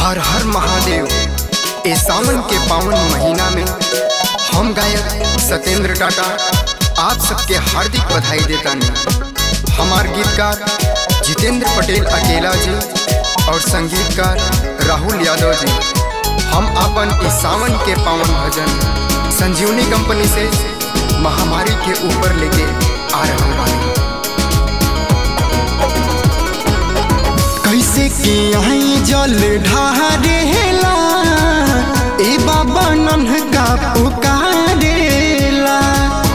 हर हर महादेव ए सावन के पावन महीना में हम गायक सत्येंद्र टाटा आप सबके हार्दिक बधाई देता नहीं हमार गीतकार जितेंद्र पटेल अकेला जी और संगीतकार राहुल यादव जी हम अपन इस सावन के पावन भजन संजीवनी कंपनी से महामारी के ऊपर लेके आ रहे हैं कैसे कि आई जल ढारेला ए बाबा नन्हका पुकारेला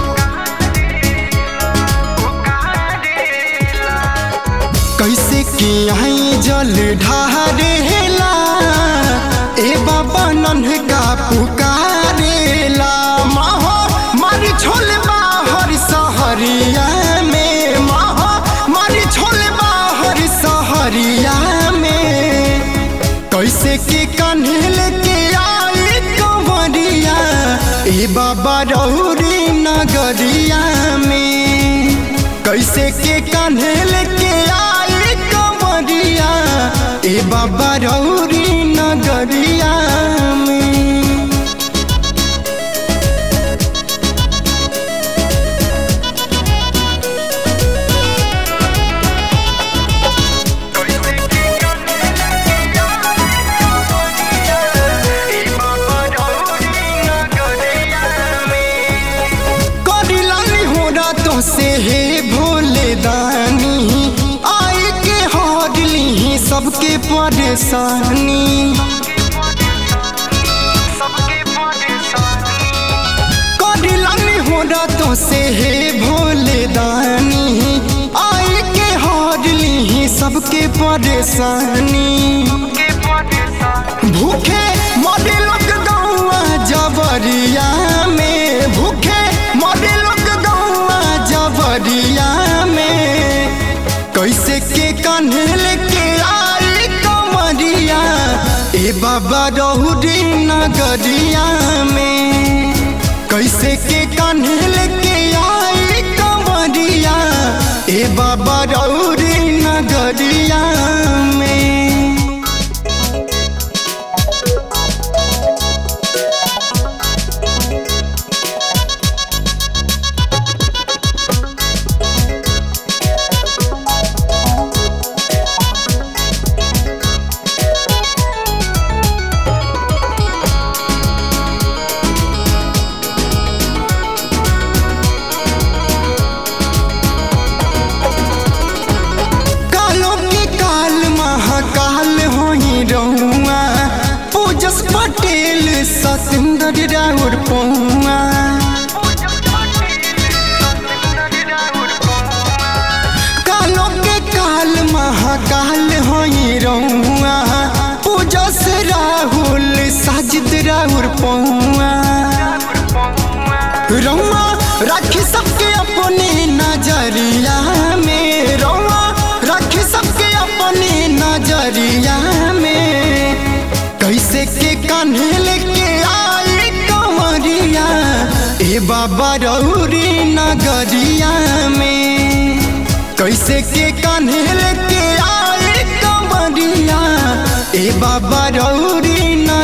कैसे कि आई जल ढारेला ए बाबा नन्हका पुकारेला माहो मार छोल बाहर सहरिया में माहो मार छोल बाहर सहरिया में कैसे के कन्हल के आई कंवरिया ए बाबा रौरी नगरिया में कैसे के कन्हल के आई कंवरिया ए बाबा रौरी नगरिया में करिलानी हो रातों से हे भोले दानी आई के हरली सबके परेशानी करिलानी हो रातों से हे भोले दानी आई के हरली सबके परेशानी भूखे मरे लोग गौआ जबरिया में भूखे मरे लोग गौआ जबरिया में कैसे के कन्हल के आई कमरिया ए बाबा रहुरी नगरिया में कैसे के कन्हल के आई कमरिया ए बाबा रहुरी नगरिया में कालो के काल महाकाल होई रहुआ पूजस पटेल सतेंद्र राउर पहुआ कालो के काल महाकाल होई रहुआ पूजस राहुल साजिद राउर पहुआ रहुआ राखी सबके अपने नजरिया में रहुआ राखी सबके अपने नजरिया में कैसे के कन्हल के आई कंवरिया ए बाबा रौरी नगरिया में कैसे के कन्हल के आई कंवरिया ए बाबा रौरी